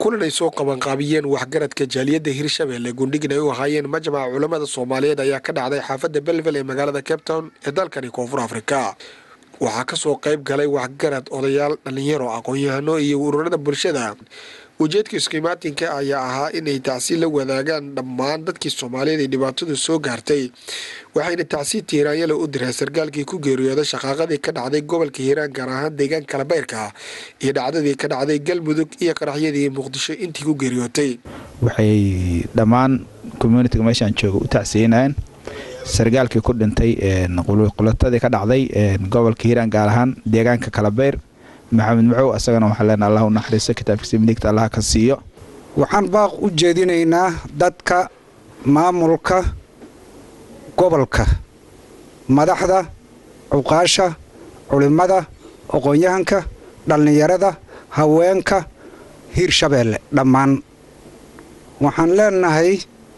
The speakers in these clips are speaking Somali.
kulan ay soo qabanqaabiyeen waxgaradka jaaliyadda hirshabelle gundhigin ay u ahaayeen majmaca culammada soomaaliyeed ayaa ka dhacday xaafadda belvel ee magaalada cape town ee dalkani koonfur afrika waxaa kasoo qayb galay waxgarad odayaal dhallinyaro aqoon-yahano iyo ururada bulshada ujeedka iskimaatinka ayaa ahaa inay tacsi la wadaagaan dhammaan dadkii soomaaliyeed ee dhibaatadu soo gaartay waxayna tacsi tiiraanyale u direen sarkaalkii ku geeriyooday shaqaaqadii ka dhacday gobolka hiiraan gaar ahaan deegaanka kalabeyrka iyo dhacdadii ka dhacday galmudug iyo qaraxyadii muqdisho intii ku geeriyootay waxay dhammaan communitiga meeshaan jooga u tacsiinayeen sarkaalkii ku dhintay qulatadii ka dhacday gobolka hiiraan gaar ahaan deegaanka kalabeyr maxamed macow asagana waxaa leenaha allah u naxariiso kitaabkiisa midigta allah ka siiyo waxaan baaq u jeedinaynaa dadka maamulka gobolka madaxda cuqaasha culimmada aqoon-yahanka dhallinyarada haweenka hiirshabeelle dhammaan waxaan leenahay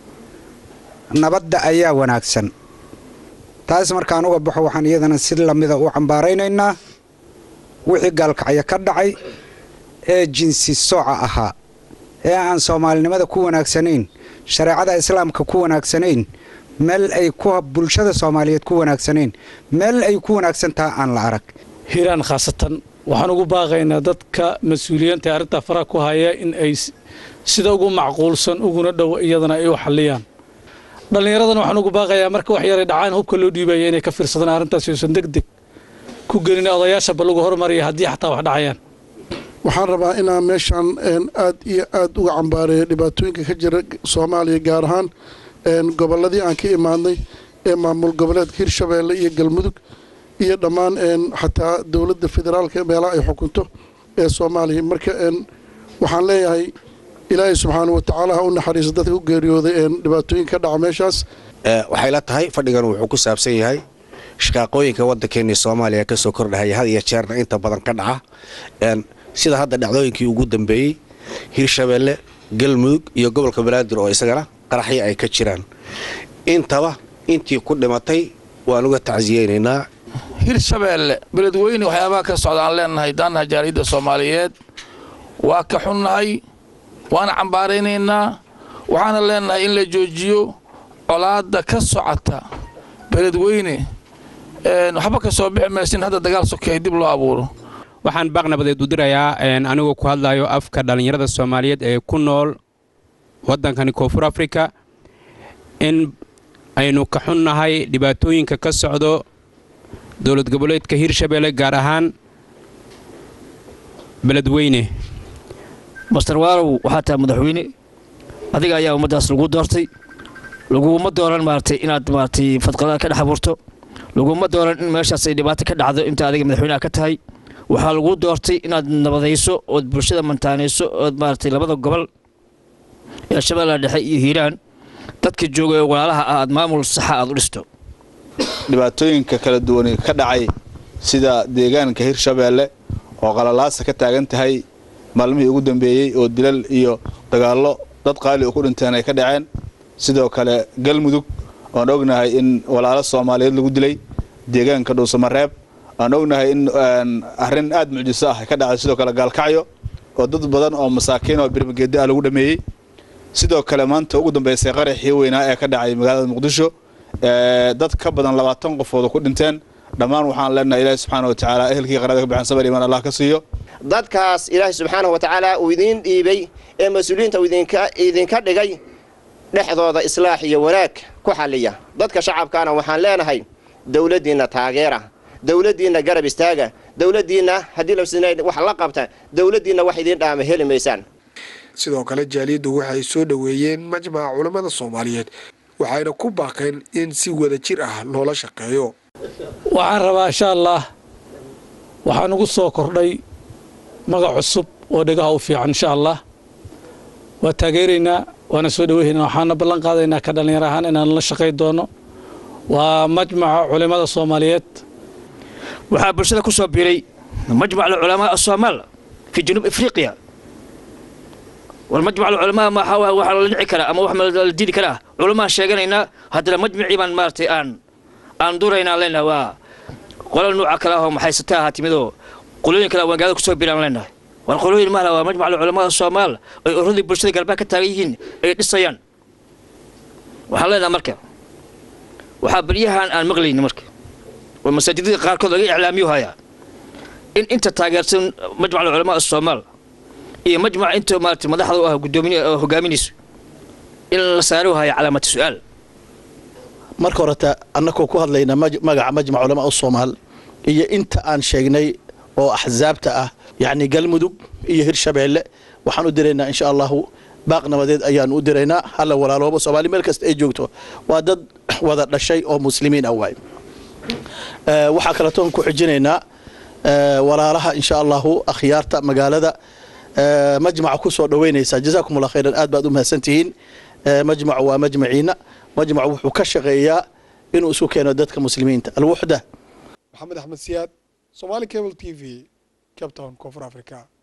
nabadda ayaa wanaagsan taas markaan uga baxo waxaan iyadana si lamida u cambaaraynaynaa wixii gaalkacyo ka dhacay ee jinsi sooca ahaa ee aan soomaalinimada ku wanaagsanayn shareecada islaamka ku wanaagsanayn meel ay bulshada soomaaliyeed ku wanaagsanayn meel ay ku wanaagsan taha aan la arag hiiraan khaasatan waxaan ugu baaqaynaa dadka mas-uuliyiinta ee arrintaa faraha ku haya in ay sida ugu macquulsan uguna dhow iyadana ay u xalliyaan dhallinyaradana waxaan ugu baaqayaa marka wax yaray dhacaan hubka loo dhiibaya inay ka fiirsadaan arrintaas uusan deg deg ku gelin odayaashaba lagu hormaraya haddii xataa wax dhacayaan waxaan rabaa inaan meeshaan aad iyo aad uga cambaareeyo dhibaatooyinka ka jira soomaaliya gaar ahaan gobolladii aan ka imaadnay ee maamul goboleedka hirshabeelle iyo galmudug iyo dhammaan xataa dowladda federaalka meelaha ay xukunto ee soomaaliya marka waxaan leeyahay ilaahay subxaana wa tacaala ha u naxariisa dadka u geeriyooday dhibaatooyinka ka dhaca meeshaas waxay la tahay fadhigan wuxuu ku saabsan yahay shaqaaqooyinka waddankeennii soomaaliya ka soo kordhahaya had iyo jeerna inta badan ka dhaca sida hadda dhacdooyinkii ugu dambeeyey hirshabeelle galmudug iyo gobolka banaadir oo isagana qaraxyo ay ka jiraan intaba intii ku dhimatay waan uga tacsiyeynaynaa hirshabeelle beledweyne waxyaabaha ka socda aan leenahay daanaha jaaliyadda soomaaliyeed waa ka xunnahay waana cambaaraynaynaa waxaana leenahay in la joojiyo colaadda ka socota beledweyne waxba ka soo bixi maysin hadda dagaal sokeey dib loo abuuro waxaan baaq nabadeed u dirayaa anigoo ku hadlayo afka dhallinyarada soomaaliyeed ee ku nool waddankani koonfur afrika in aynu ka xunnahay dhibaatooyinka ka socdo dowlad goboleedka hirshabeelle gaar ahaan beledweyne master waalow waxaa tahay madaxweyne adiga ayaa ummaddaas lagu doortay laguma dooran maaragtay inaad maaragtay fadqalada ka dhex abuurto laguma dooran in meeshaas ay dhibaato ka dhacdo inta adiga madaxweynaha ka tahay waxaa lagu doortay inaad nabadayso ood bulshada mantaanayso ood maaragtay labada gobol ee shabeellaha dhexe iyo hiiraan dadka jooga ee walaalaha ah aad maamul saxa aad u dhisto dhibaatooyinka kala duwan ka dhacay sida deegaanka hirshabeelle oo qalalaasa ka taagan tahay maalmihii ugu dambeeyey oo dilal iyo dagaallo dad qaali oo ku dhinteen ay ka dhaceen sidoo kale galmudug oan ognahay in walaalo soomaaliyeed lagu dilay deegaanka dhuusamareeb aan ognahay in arrin aad mucjiso ah ka dhacday sidoo kale gaalkacyo oo dad badan oo masaakiin oo birmageeda ah lagu dhameeyey sidoo kale maanta ugu dambeysay qaraxii weynaa ee ka dhacay magaalada muqdisho dad ka badan labaatan qofood ku dhinteen dhammaan waxaan leenahay ilaahi subxaana wa tacaala ehelkii qarada ka baxan sabar imaan allah ka siiyo dadkaas ilaahi subxaanahu wa tacaala uu idiin dhiibay ee mas-uuliyiinta uu idinka dhigay dhexdooda islaax iyo wanaag ku xalliya dadka shacabkaana waxaan leenahay dowladdiinna taageera dowladdiinna garab istaaga dowladdiinna haddii la wax la qabta dowladdiinna wax idiin dhaama heli maysaan sidoo kale jaaliyaddu waxay soo dhoweeyeen majmaca culammada soomaaliyeed waxayna ku baaqeen in si wada jir ah loola shaqeeyo waxaan rabaa insha allah waxaan ugu soo kordhay magac cusub oo dhegaha u fiican insha allah waa taageeraynaa waana soo dhoweynaynaa waxaana ballan qaadaynaa ka dhallinyar ahaan inaan la shaqayn doono waa majmaca culimmada soomaaliyeed waxaa bulshada ku soo biiray majmac alculamaa asoomaal fi januub afriqiya والمجمع العلماء ما حاول واحد لنعي كلا أما واحد الدين كلا علماء شيغانينا هذا المجمع بان مارتي آن آن دورينا لنا وا قول نوع كلا هم حيستها تمدو قولين كلا وان قالوا كسو بيران لنا war qolooyin mahla waa majmac culamada soomaal ay uradii bulshada galbeed ka taagan yihiin ay dhisayaan waxaan leenahay marka waxaa baryahan aan maqlayni marka oo masaajidada qaarkood laga iclaamiyo hayaa in inta taageersan majmac culamaa soomaal iyo majmac inta maarata madaxda u ah gudoomin hogaaminayso in la saari haya calaamata su-aal marka horeta annakoo ku hadlayna magaca majmac culamaa u soomaal iyo inta aan sheegnay oo axsaabta ah yacni galmudug iyo hirshabeelle waxaan u diraynaa insha allahu baaq nabadeed ayaan u diraynaa halla walaalooba soomaali meel kasta ay joogto waa dad wada dhashay oo muslimiin ah waay waxaa kaletoon ku xijinaynaa walaalaha insha allahu akhyaarta magaalada majmaca ku soo dhoweynaysaa jazaakum allah khayran aad baad u mahadsantihiin majmacu waa majmaciina majmacu wuxuu ka shaqeeyaa inuu isu keeno dadka muslimiinta alwuxda maxamed axmed siyaad somaali cable t v cape town koonfur africa